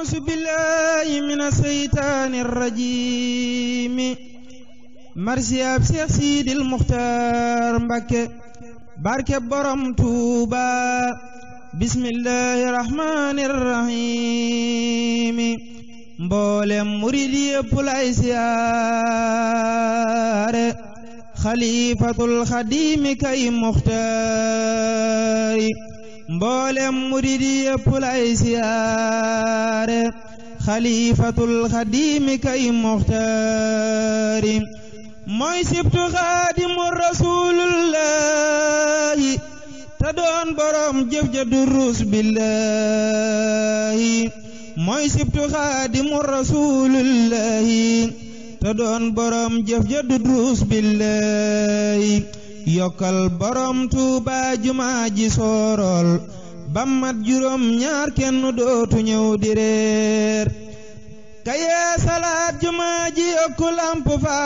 أعوذ بالله من الشيطان الرجيم مرسي ab Seex Siidil Muxtaar Mbakke barke borom Tuuba bismillahi rahmani rahim mboolem murid yépp lay siyaare xalifatul xadimi kay muxtaari mboolem murid yépp lay siyaare xalifatul xadimi kay muxtaari mooy sibtu xaadimu rasulullahi te doon borom jëf ja durus billahi mooy sibtu xaadimu rasulullahi te doon borom jëf ja durus billahi yokkal borom tuuba jumaa ji soorol ba mat juróom ñaar kenn dootu ñëw di reer kayee salaat jumaa ji yokku lamp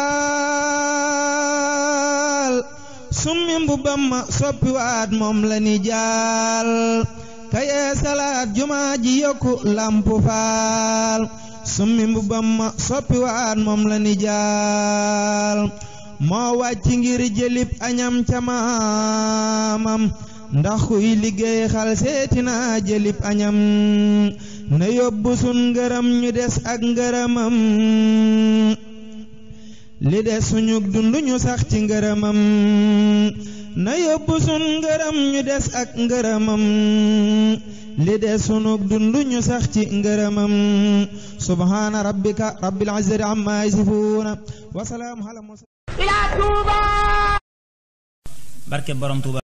faal summi mbubbam ma soppi waat moom la ni jaal kayee salaat jumaa ji yokku lamp faal summi mbubbam ma soppi waat moom la ni jaal moo wàcc ngir jëlib añam ca maamam ndax kuy liggéey xal seeti naa jëlib añam na yóbbu sun ngërëm ñu des ak ngërëmam li des suñu dund ñu sax ci ngërëmam na yóbbu sun ngërëm ñu des ak ngërëmam li des sunu dund ñu sax ci ngërëmam subhaana rabbika rabbil izzati amma yasifuuna wa salaamun ala mursalin barke borom Tuuba